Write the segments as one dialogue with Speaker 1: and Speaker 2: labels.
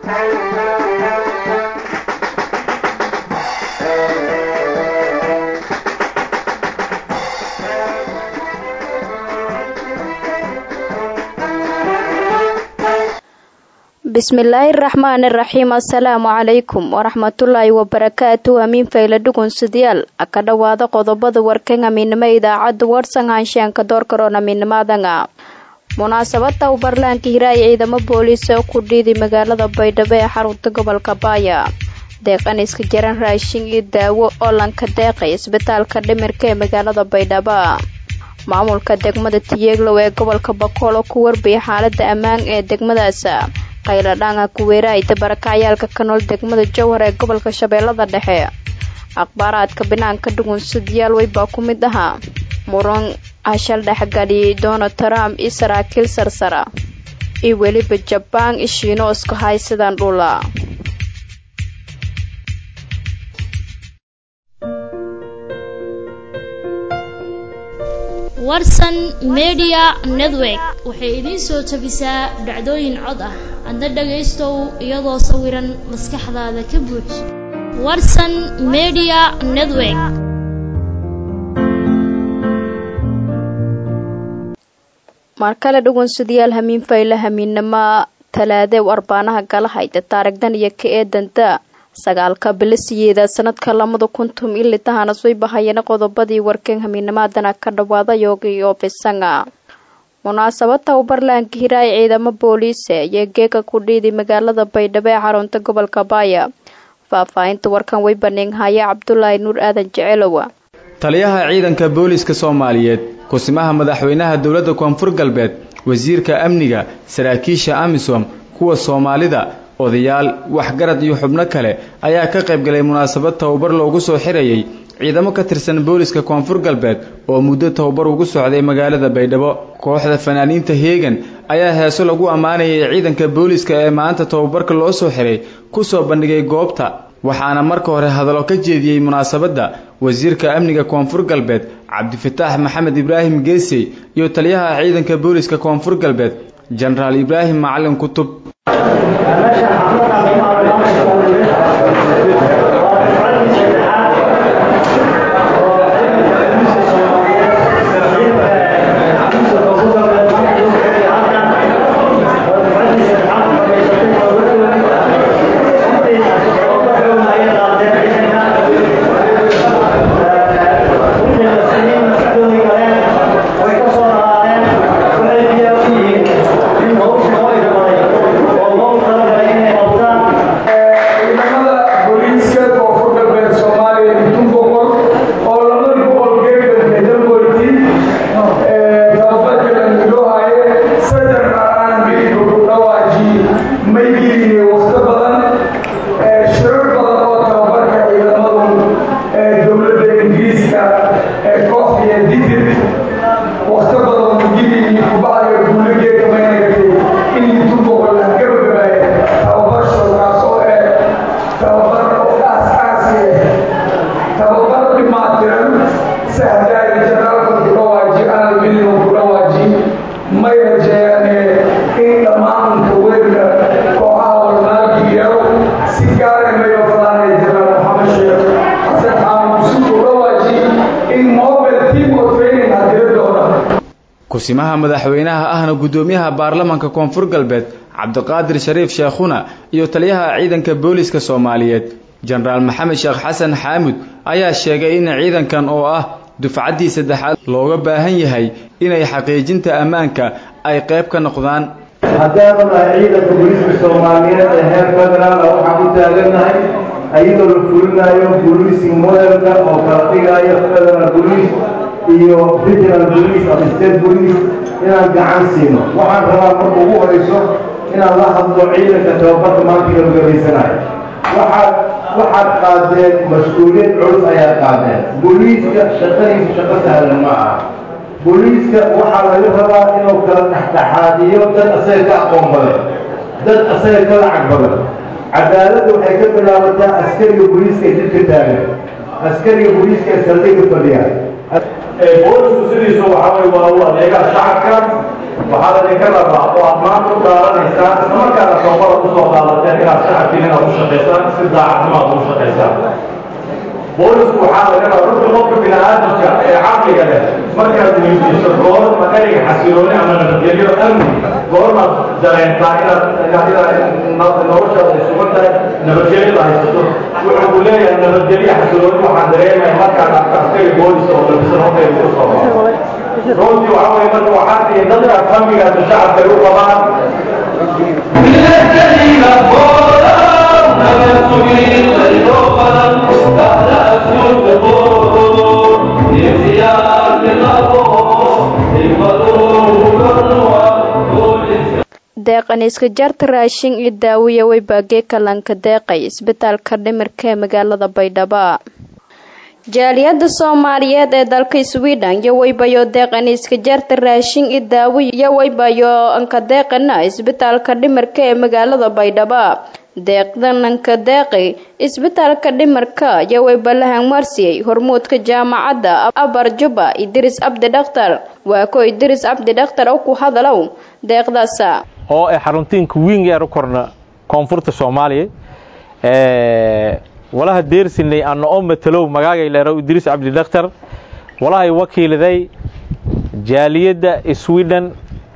Speaker 1: bismillaahi raxmaani raxiim assalaamu calaykum waraxmatullaahi wabarakaatu hamiin fayla dhugunsidayaal ka dhowaada qodobada warkan hamiinimo idaacadda warsan haanshaanka doorkaroon hamiinimadanga munaasabada u barlaanka hiraaya ciidamo booliis oo ku dhiiday magaalada baydhabo ee xarunta gobolka baaya deeqan iska jaran raashin iyo daawo oo lanka deeqay isbitaalka dhimirka ee magaalada baydhabo maamulka degmada tiyeeglow ee gobolka bakool oo ku warbiyay xaalada ammaan ee degmadaas qayladhaanga kuweeraayda barakacyaalka ka nool degmada jowhar ee gobolka shabeellada dhexe akhbaaraadka binaanka dhugunsadayaal weybaa ku mid ahaa muran hashal dhexgaliyay donald trump iyo saraakiil sarsara iyo weliba jabaan ishiino isku haysadaan dhula
Speaker 2: warsan media network waxay idiin soo tabisaa dhacdooyin cod ah adna dhagaystow iyadoo sawiran maskaxdaada ka buuj warsan media network
Speaker 1: markale dhugunsadayaal hamiin fayla hamiinnimo talaadee arbaanaha galahayda taarigdan iyo ka eedanta sagaalka bilisiyeeda sanadka lamada kuntum ilitahana soo bahayeen qodobadii warkan hamiinimaadana ka dhawaada yoogi oo bisanga munaasabada u barlaanka hiraaya ciidamo booliise iyo geega ku dhiiday magaalada baydhabo ee xarunta gobolka baaya faahfaahinta warkan way baneynhaya cabdulaahi nuur aadan jecelowa
Speaker 3: taliyaha ciidanka booliiska soomaaliyeed kusimaha madaxweynaha dowladda koonfur galbeed wasiirka amniga saraakiisha amisom kuwa soomaalida odayaal waxgarad iyo xubno kale ayaa ka qaybgalay munaasabad tababar loogu soo xirayay ciidamo ka tirsan booliska koonfur galbeed oo muddo tababar ugu socday magaalada baydhabo kooxda fanaaniinta heegan ayaa heeso lagu ammaanayay ciidanka booliska ee maanta tababarka loo soo xiray ku soo bandhigay goobta waxaana marka hore hadallo ka jeediyey munaasabadda wasiirka amniga koonfur galbeed cabdifataax maxamed ibraahim geesey iyo taliyaha ciidanka booliska koonfur galbeed jenaraal ibraahim macalin kutub kusimaha madaxweynaha ahna guddoomiyaha baarlamaanka koonfur galbeed cabdiqaadir shariif sheekhuna iyo taliyaha ciidanka booliska soomaaliyeed jenaraal maxamed sheekh xasan xaamud ayaa sheegay in ciidankan oo ah dufcaddii saddexaad looga baahan yahay inay xaqiijinta ammaanka ay qayb ka noqdaan
Speaker 4: haddaanu nahay ciidanka booliiska soomaaliyeed ee heer federaala waxaan u taagannahay ayadoo la fulinayo booliising modelka oo kala dhigayo federal boliis iyo regional bolice ama state bolice inaan gacan siino waxaan rabaa marka ugu horayso inaan la hadlo ciidanka tababarka maanta gabagabaysanayo waxaad waxaad qaadeen mas-uuliyad culus ayaad qaadeen booliiska shaqadiisa shaqo sahlan ma aha booliiska waxaa laga rabaa inuu kala dhexdhexaadiyo dad asaga ka aqoon badan dad asaga ka lacag badan cadaaladda waxay ka bilaabataa askariga booliiska ee jidka taagan askariga booliiska ee saldhiga fadhiya boolisku sidiisa waxaa way waa u adeegaa shacabka waxaa ladinka rabaa oo aad maanta u dhaaranaysaan islamarkaana soomada usoo qaadateen inaad shacabkiin inaad u shaqaysaan si daacadnimo aad ugu shaqaysaan boolisku waxaa laga rabaa runta qofka bini aadamka ee caqliga leh markaad weydiiso goorma ereyga xasilooni ama nabadgelyo amni goormaad dareentaa inaad inaad noloshaada ay sugan tahay nabadgelyada haysato wuxuu ku leeyahay nabadgelyo xasilooni waxaan dareemaya markaan arko askari boolis oo labisan hortayda ku soo baxo runtii waxa weye marka waxaa tihi dadkaas hamigaas shacabka ay u qabaan
Speaker 1: deeqan iska jarta raashin iyo daawiya way baagee kalanka deeqay isbitaalka dhimirka ee magaalada baydhabo jaaliyada soomaaliyeed ee dalka sweden iyo waybayo deeqan iska jarta raashin iyo daawiya iyo waybayo anka deeqana isbitaalka dhimirka ee magaalada baydhabo deeqdananka deeqi isbitaalka dhimarka iyo waybalahan marsiyey hormuudka jaamacadda abar juba idris cabdi dhakhtar waa ko idris cabdi dhakhtar oo ku hadalow deeqdaasa
Speaker 5: oo ay xaruntiinka wiing eer u korna koonfurta soomaaliya walaha deersinay ana oo matalow magaagay leerow idris cabdi dhakhtar walahay wakiiliday jaaliyadda sweden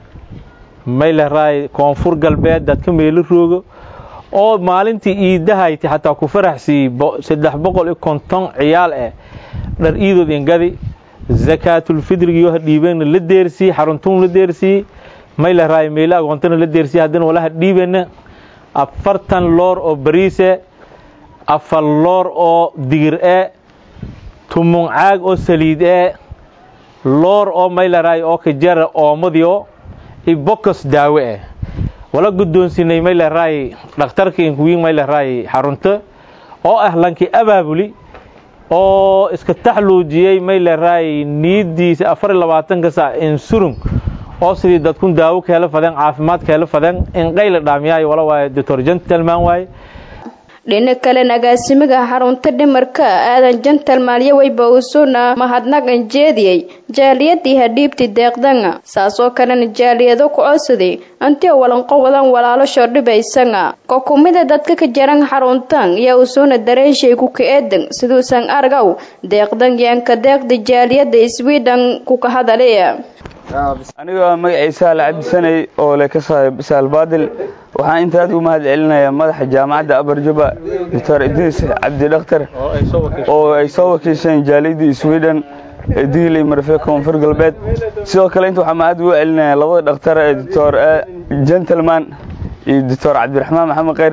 Speaker 5: mayleraay koonfur galbeed dadka meelo roogo oo maalintii iidahayti xataa ku faraxsiiyey saddex boqol iyo konton ciyaal eh dhar iidood ingadi zakaatulfidrigiyo ha dhiibeenna la deersiyey xaruntuun la deersiyey mayleraay meelo agoontana la deersiyey haddana walaha dhiibeenna afartan loor oo bariise afar loor oo digir e tumun caag oo saliid e loor oo mayleraay oo kajara oomadiyo iyo bokos daawe eh wala guddoonsinay mayleraay dhakhtarka inkuwiin mayleraay xarunto oo ah lankii abaabuli oo iska taxluujiyey mayleraay niyadiisa afar iyo labaatanka sac insurung oo sidii dadkun daawo kaela fadeen caafimaad kaela fadeen inqayla dhaamiyaayo wala waaye doctor gentleman waaye
Speaker 1: dhinac kalen agaasimiga xarunta dhimarka aadan jentalman iyo wayba usuuna mahadnaqan jeediyey jaaliyadii hadhiibti deeqdanga saasoo kalena jaaliyado ku codsaday antio walanqo wadan walaalashoo dhibaysanga ko kumida dadka ka jaran xaruntan iyo usuuna dareenshay ku ka-eedan siduusan argow deeqdan yaanka deeqda jaaliyada sweden ku ka hadalaya
Speaker 6: anigoo magaciisa la cabdisanay oo le ka saayo bisaal baadil waxaan inta aad ugu mahad celinayaa madaxa jaamacadda abarjuba doctor idriis cabdi dhakhtar oo ay soo wakiisheen jaaliyadii sweden diiley marfe koonfur galbeed sidoo kale inta waxaa mahad ugu celinaya labada dhakhtar ee doctor gentleman iyo doctor cabdiraxmaan maxamed kheyr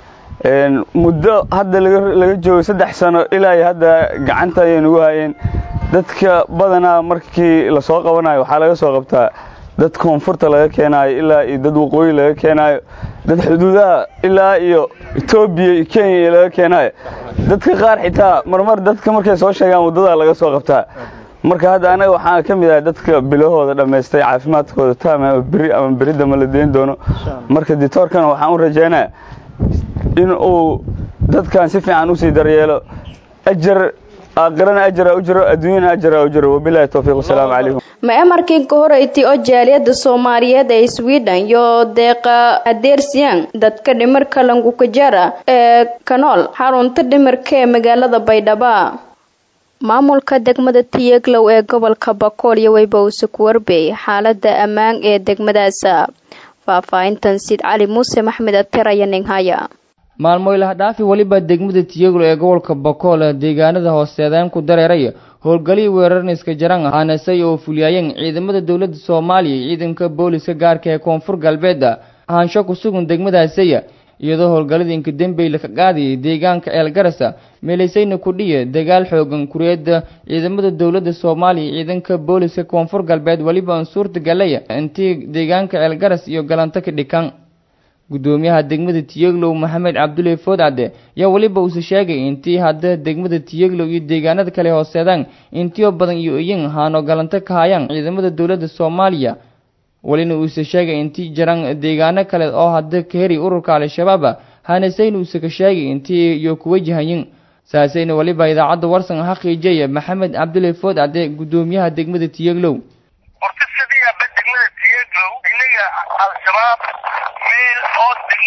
Speaker 6: muddo hadda laga joogo saddex sano ilaa iyo hadda gacanta ayay nagu hayeen dadka badanaa markii lasoo qabanayo waxaa laga soo qabtaa dad koonfurta laga keenaayo ilaa iyo dad waqooyi laga keenaayo dad xuduudaha ilaa iyo etoobiya iyo kenya laga keenaayo dadka qaar xitaa marmar dadka markay soo sheegaan waddadaa laga soo qabtaa marka hadda anaga waxaan ka mid ahay dadka bilahooda dhammaystay caafimaadkooda taam ama beri ama beridama la deyn doono marka ditoorkana waxaan u rajaynaya in uu dadkan si fiican usii daryeelo ajar aakhirana ajara u jiro adduunyana ajara u jiro wabilahi towfiiq wasalaamu calaykum
Speaker 1: ma amarkii ka horeyti oo jaaliyada soomaaliyeed ee sweden iyo deeqa adeersiyan dadka dhimarka langukajara ee kanool xarunta dhimarka ee magaalada baydhabo maamulka degmada tiyeglow ee gobolka bakool iyo weybawse ku warbeey xaalada ammaan ee degmadaasa faahfaahintan sid cali muuse maxmed ater aya ninghaya
Speaker 7: maalmoylaha dhaafi weliba degmada tiyeglo ee gobolka bakool deegaanada hooseedeen ku dareeray howlgalihii weerarniska jaran haanasay oo fuliyaayeen ciidamada dowladda soomaaliya iyo ciidanka booliska gaarka ee koonfur galbeed ahaansho ku sugan degmadaasaya iyadoo howlgalladii inkadambey laka qaadayay deegaanka ceelgarasa meelaysayna kudhiya dagaal xoogan kureeda ciidamada dowladda soomaaliya iyo ciidanka booliska koonfur galbeed weliba aan suurta galaya intii deegaanka ceelgaras iyo galanto ka dhikan gudoomiyaha degmada tiyeglow maxamed cabdulle foodcadde yaa weliba uuse sheegay intii hadda degmada tiyeglow iyo deegaanada kale hooseedaan intiyo badan iyo iyin haano galanto ka hayaan ciidamada dowladda soomaaliya welina uuse sheegay intii jaran deegaano kale oo hadda ka heri ururka al-shabaab hanasayna uuse ka sheegay intii iyo kuwajahayin saasayna weliba idaacadda warsan xaqiijaya maxamed cabdulle foodcadde gudoomiyaha degmada tiyeglow
Speaker 8: al-shabaab meel hoos degmada tiye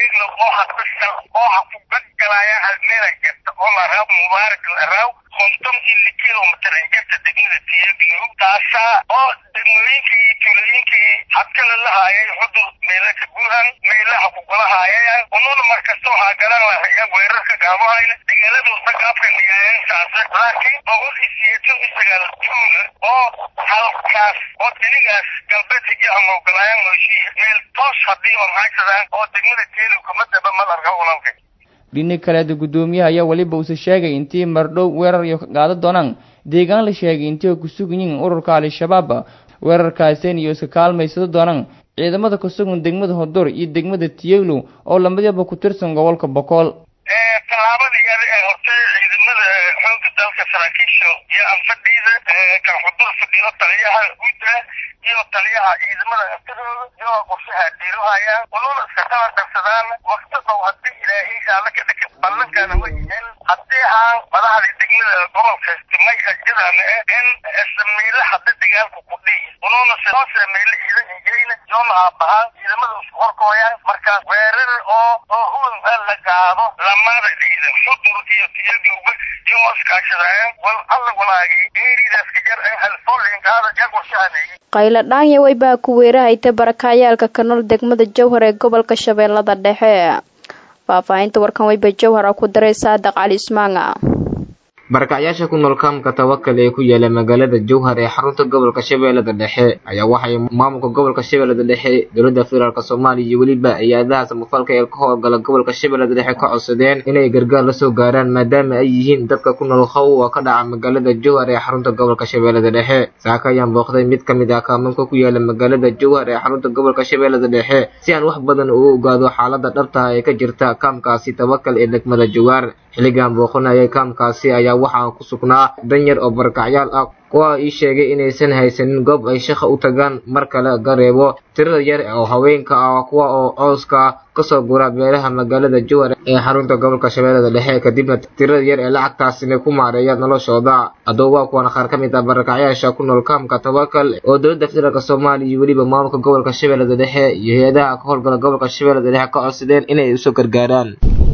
Speaker 8: tiyeglo oo hadbasal oo ha ku gaggalaayaan halmeela jirta oo la raaw mubaarak la raaw konton ili kilomitr injirta degmada tiyeglo taasaa oo degmooyinkii iyo tuulooyinkii hadkala lahaayay xudur meela ka guuhan meelaha ku galahaayayaan ununa markasta waxaa galan lahaya weerarka gaabahayna dagaaladooda gaabka niyaayan saase laakiin boqol iyo siyeetan iyo sagaal tuula oo halkaas oo dinigaas galbeed hijaha moogalaayaan mooshiya meel toos haddii oo mahaysadaan oo degmada teelow kama daba malarka ulanka
Speaker 7: dhini kaleeda guddoomiyaha ayaa weliba uuse sheegay intii mardhow weerar iyo ka qaadan doonaan deegaan la sheegay intii ay ku sugan yihiin ururka al-shabaab weerarkaaseen iyo iska kaalmaysado doonaan ciidamada ku sugan degmada hodur iyo degmada tiyeglow oo lamadiiba ku tirsan gobolka bokool
Speaker 8: tallaabada iyada ee hortay ciidamada xoogga dalka saraakiisha iyo anfadhiida kan xudur fadhiyo taliyaha guud ah iyo taliyaha ciidamada aftadooda iyagoo qorshaha diilohayaan ununa iska kala darsadaan wakti dhow haddii ilaahay shaalla ka dhaka ballankaana way yihiin haddii aan madaxda degmada gobolka timay ajadaana eh in ismiile hadda dagaalku ku dhihi ununa sidoose meyle ciidan ingeyna yoona aabahaan ciidamada isku horkooyaan markaas weerar oo oo huwan la qaado lamada ciidan xudur iyo tiyagowba iyagoo iskaashadayaan wal alla walaagi eeridaas ka jar ee halfoolinkaada jag warshahaneeyey
Speaker 1: qaylo dhaanya weybaa ku weerahayta barakacayaalka ka nool degmada jowhar ee gobolka shabeellada dhexe faahfaahinta warkan weyba jowhar oo ku daray saadaq cali ismaanga
Speaker 9: barakacyaasha ku nool kaamka tawakal ee ku yaala magaalada jowhar ee xarunta gobolka shabeellada dhexe ayaa waxay maamulka gobolka shabeellada dhexe dowladda federaalk soomaaliya iyo weliba hay-adaha samafalka ee ka howlgala gobolka shabeellada dhexe ka codsadeen inay gargaar lasoo gaaraan maadaama ay yihiin dadka ku nool hawwa ka dhaca magaalada jowhar ee xarunta gobolka shabeellada dhexe saaka ayaan booqday mid ka mid ah kaamanka ku yaala magaalada jowhar ee xarunta gobolka shabeellada dhexe si aan wax badan ugu ogaado xaalada dhabtaha ee ka jirta kaamkaasi tawakal ee degmada jowhar xilligan booqanayay kaamkaasi ayaa waxaa ku sugnaa danyar oo barakacyaal ah kuwa ii sheegay inaysan haysanin goob ay shaqa u tagaan mar kale gareebo tirada yar oo haweenka ah kuwa oo cooska kasoo gura beelaha magaalada jowhar ee xarunta gobolka shabeellada dhexe kadibna tirada yar ee lacagtaasina ku maareeya noloshooda haddaba waa kuwan qaar ka mid ah barakacyaasha ku nool kaamka tawakal oo dowladda federaalk soomaaliya iyo weliba maamulka gobolka shabeellada dhexe iyo hay-adaha ka howlgala gobolka shabeellada dhexe ka codsadeen inay usoo gargaaraan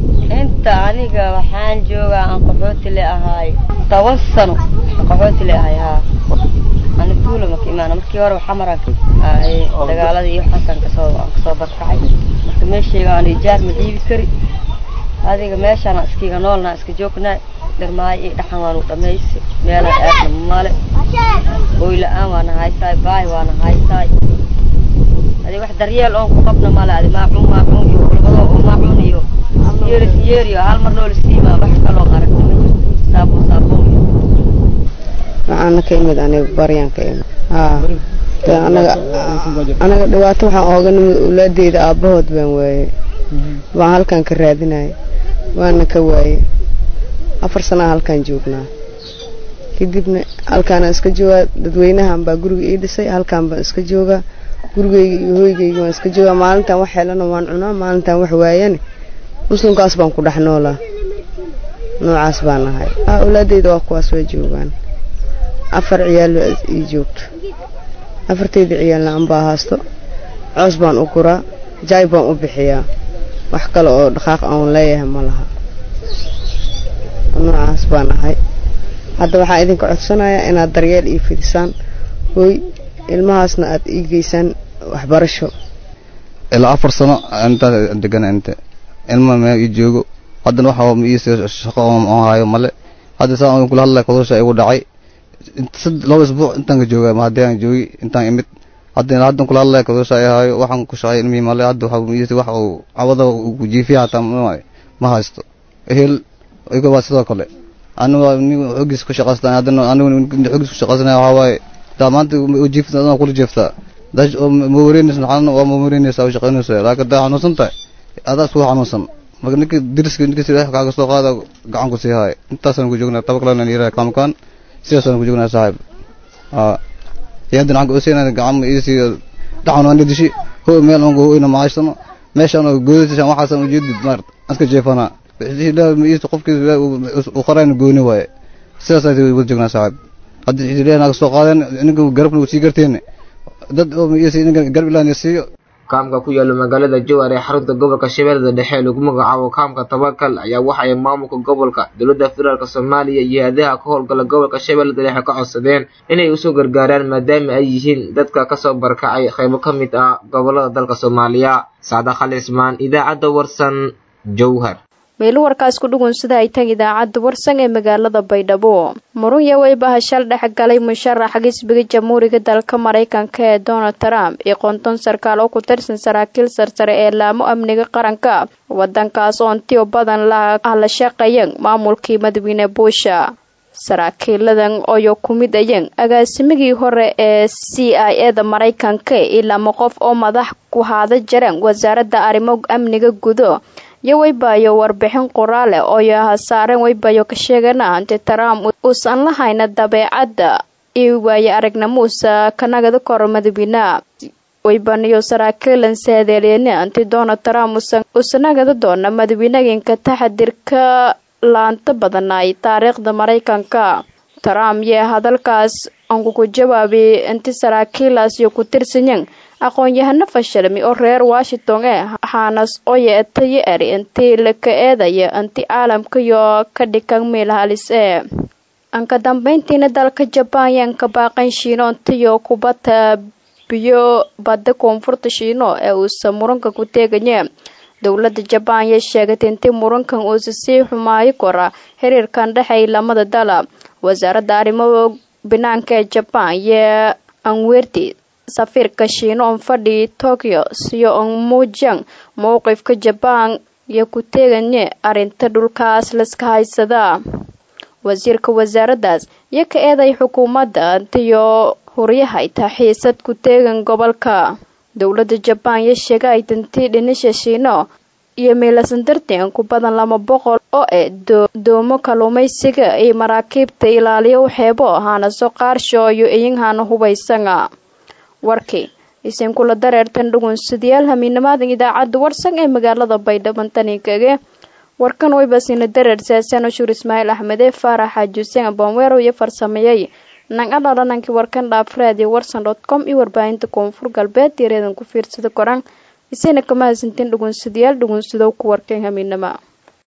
Speaker 10: inta aniga waxaan joogaa aan qaxooti le ahaay toban sano qaxooti le ahay haa ani tuula maka imaana markii hore xamaran ahay dagaalada iyo waxaasaan kasoo aan kasoo barkacay marka meeshayga aan ijaar ma dhiibi kari adiga meeshaana iskiga noolnaa iska joognaa dhirmaayo iyo dhaxan waanu dhamaysi meelaan aadna male hooy la-aan waana haysaay baay waana haysaay adi wax daryeel oon ku qabna male adi maacuun maacuun iyo kulbado oo maacuun iyo yeeris yeeriyo hal mar nool siimaa wax kaloo aragta ma jirto saabuun saabuun
Speaker 11: waxaana ka imid aniga baryaan ka imid haa de anaga anaga dhibaato waxaan ooga nimid owlaadeyda aabbahood baan waaye baan halkan ka raadinaya waana ka waaye afar sanaa halkaan joognaa kadibna halkaana iska joogaa dadweynahan baa guriga ii dhisay halkaan baan iska joogaa gurigeyga iyo hoygeyga waan iska joogaa maalintan wax helana waan cunaa maalintan wax waayane muslimkaas baan ku dhex noolaa noocaas baan ahay awlaadeyda waa kuwaas way joogaan afar ciyaal baa ii joogto afarteyda ciyaalna anbaa haasto coos baan u guraa jaay baan u bixiyaa wax kale oo dhaqaaq aan leeyahay ma laha noocaas baan ahay hadda waxaan idinka codsanayaa inaad daryeel ii fidisaan hooy ilmahaasna aad ii geysaan waxbarasho
Speaker 12: ilaa afar sano intaas degan inte ilma meel ii joogo haddana waxa ma ii shaqo aan hayo male hadda saa aan kula hadlay kodosha igu dhacay laba isbuuc intaan ka jooga ma haddii aan joogi intaan imid hadda haddan kula hadlay kodosha ay hayo waxaan ku shaqay ilmihii male hadda waxa ma ii wax uu cawada uu jiifiya hataa ma haysto ehel iyaga waa sidoo kale anigu nin xogiis ku shaqaystaan haddana anigu nin xogiis ku shaqaysanaya waxaa waaye daa maanta jiifta adana kula jeeftaa dash oo ma wareynaysa maxaana waa ma wareynaysa oo shaqaynaysa laakiin daa xanuunsan tahay adaa isku xanuunsan marka ninka diriska ninka sida kaaga soo qaada gacan ku sii haay intaasaan ku joognaa taba kalena yiraha kaamkaan sidaasaan ku joognaa saaxiib aa yadan aan goosayna gacan ma iisi dhaxan aan dishi hoo meel aan gooyna maaysano meeshaan oo goosaysan waxaasan u jeedid maar aska jeefana ilaa ma iisi qofkii uu qaraan gooni waaye sidaasaan ku joognaa saaxiib hadda ilaahay naga soo qaadeen ninka garabna uu sii garteen dad oo ma iisi ninka garab ilaahay siiyo
Speaker 9: kaamka ku yaala magaalada jowhar ee xarunta gobolka shabeellada dhexe lagu magacaabo kaamka tawakal ayaa waxa ay maamulka gobolka dowladda federaalk soomaaliya iyo hay-adaha ka howlgala gobolka shabeellada dhexe ka codsadeen inay usoo gargaaraan maadaama ay yihiin dadka kasoo barkacay qaybo ka mid ah gobolada dalka soomaaliya saada khalismaan idaacadda warsan jowhar
Speaker 1: meelo warkaas ku dhugun sida ay tan idaacadda warsan ee magaalada baydhabo murunya weybaha shal dhex galay musharaxa xisbiga jamhuuriga dalka maraykanka ee donald trump iyo konton sarkaal oo ku tirsan saraakiil sarsare ee laamo amniga qaranka wadankaas oo intiyo badan la shaqeeyeen maamulkii madaxweyne buusha saraakiiladan oyo ku mid ayeen agaasimigii hore ee c i e da maraykanka iyo lama qof oo madax ku haada jareen wasaaradda arrimo amniga gudo iyo weybayo warbixin qoraale ooyo hasaareen weybayo ka sheegana anti trump uusan lahayna dabeecadda iyo waaye aragnamuusa kanagada koro madaxweyneha weybaniyo saraakiilan saadeeliyeen anti donald trump uusanagada doona madaxweynaginka taxadirka laanta badanaay taariikhda maraykanka trump yee hadalkaas ankuku jawaabay inti saraakiilaas iyo ku tirsanyen aqoon-yahano fashilmi oo reer washington ee hanas oye tayo eri intii laka eedaya inti caalamkaiyo ka dhikan meel halis ee anka dambeyntiina dalka jabaan yaan ka baaqan shiino intiyo kubata biyo badda koonfurta shiino ee uusa muranka ku teeganye dowladda jabaan yay sheegatay intii murankan uusa sii xumaayo kora xiriirkan dhexay lamada dala wasaaradda arrimo banaanka ee jabaan yee anwerti safiirka shiino on fadhi tokyo siyo on muujiyang mowqifka jabaan iyo ku teeganye arrinta dhulkaas laska haysadaa wasiirka wasaaraddaas iyo ka eeday xukuumadda antiyo huryahay taxiisad ku teegan gobolka dowladda jabaan iyo sheega ay dantii dhinisha shiino iyo miilasan darteen ku badan laba boqol oo eh doomo kalluumaysiga iyo maraakiibta ilaaliyo waxeebo haanaso qaarsho iyo iyinhana hubaysanga warkii isinkula dareertan dhugunsidayaal hamiinamaadan idaacadda warsan ee magaalada baydhabo tanikage warkan waybasina dareer saasano shuur ismaaciil axmede faarax xaaji huseen aboonweero iyo farsameeyey nang adhalanankii warkan dhaafraadi warsan dot com iyo warbaahinta koonfur galbeed yareedan ku fiirsada koran isayna kama hasantiin dhugunsadayaal dhugunsadow ku warkeen hamiinama